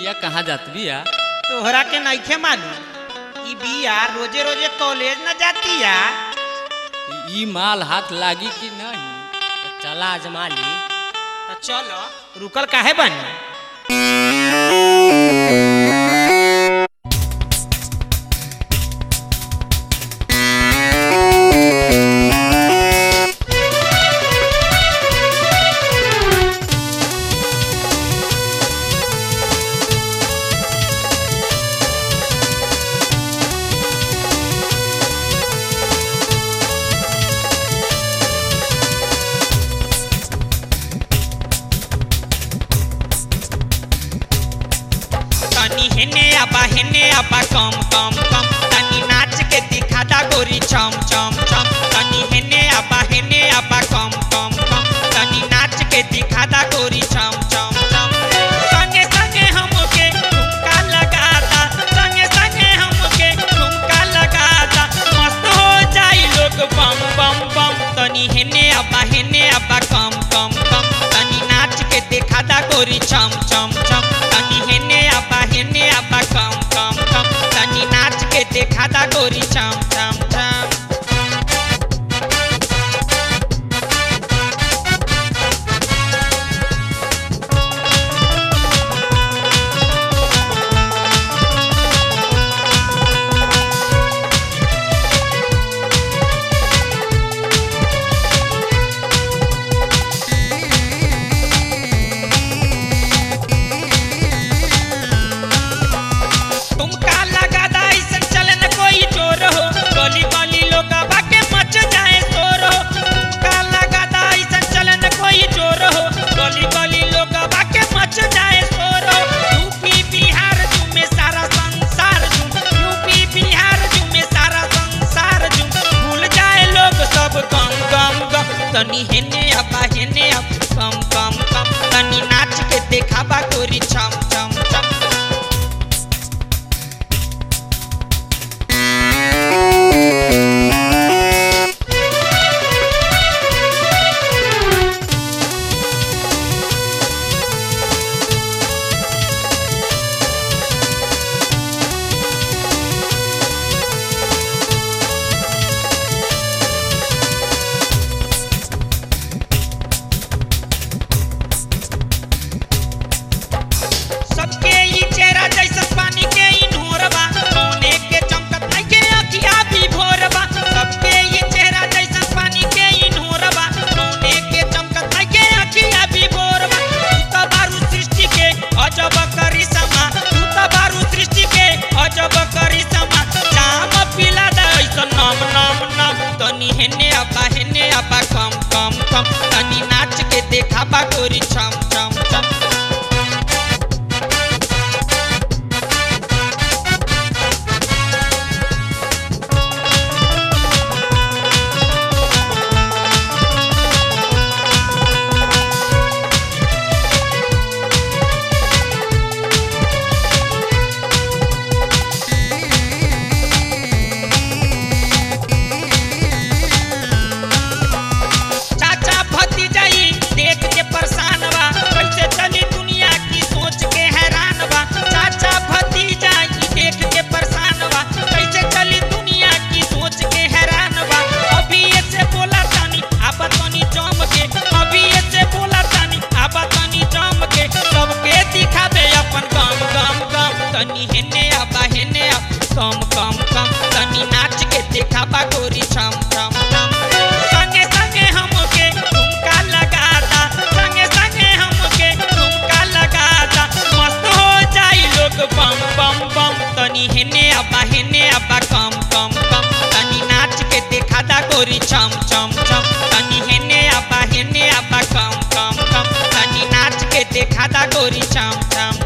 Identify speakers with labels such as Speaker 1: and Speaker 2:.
Speaker 1: बिया कहाँ जात बिया
Speaker 2: तोहरा के नइखे मालूम ई बिया रोजे रोजे कॉलेज न जातिया
Speaker 1: ई माल हाथ लागी कि नहीं
Speaker 3: तो चला आजमा ली
Speaker 2: तो चलो रुकल काहे बनी तनी हेने आबा हेने आबा कम कम कम तनी नाच के दिखा दा गोरी चम चम चम तनी हेने आबा हेने आबा कम कम कम तनी नाच के दिखा दा गोरी चम चम चम संगे संगे हमके ठुमका लगाता संगे संगे हमके ठुमका लगाता मस्त हो जाई लोग बम बम बम तनी हेने आबा हेने आबा कम कम कम तनी नाच के दिखा दा गोरी चम चम चम तनी हेने आबा हेने आबा कम कम कम तनी नाच के देखा दा गोरी चम चम चम तुमका लगा दा ऐसन चले न कोई चोर हो गली गली लोग के मच जाए शोर हो तुमका लगा दा ऐसन चले न कोई चोर हो गली गली लोग के मच जाए शोर हो यूपी बिहार में सारा संसार झूम यूपी बिहार में सारा संसार झूम भूल जाए लोग सब गम गम गम तनी हेने अपा हेने अप कम कम कम तनी नाच के देखाबा गोरी छम छम छम सबके ई चेहरा जैसा पानी के ई नोरबा सोने के चमकत नहीं के अखिया भी भोरबा सबके ई चेहरा जैसा पानी के ई नोरबा सोने के चमकत नहीं के अखिया भी भोरबा तू तो बारू सृष्टि के अजब करिश्मा तू तो बारू सृष्टि के अजब करिश्मा जाम पिला दे ऐसा नम नम नम तनी हेने अपा हेने अपा कम कम कम तनी नाच के देखाबा गोरी छम छम छम चाचा भतीजाई देख के परेशान बा कैसे चली दुनिया की सोच के हैरान बा चाचा भतीजाई देख के परेशान बा कैसे चली दुनिया की सोच के हैरान बा अभी ऐसे बोला तानी आबा तनी जम के अभी ऐसे बोला तानी आबा तनी जम के सबके दिखा दे अपन गम गम गम तनी हेने आबा हेने अब कम कम कम तनी नाच के दिखाबा गोरी छम छम छम संगे संगे हमके ठुमका लगाता संगे संगे हमके ठुमका लगाता मस्त हो जाई लोग बम बम बम तनी हेने अब्बा हेने अब्बा कम कम कम तनी नाच के दिखाता गोरी छम छम छम तनी हेने अब्बा हेने अब्बा कम कम कम तनी नाच के दिखाता गोरी छम छम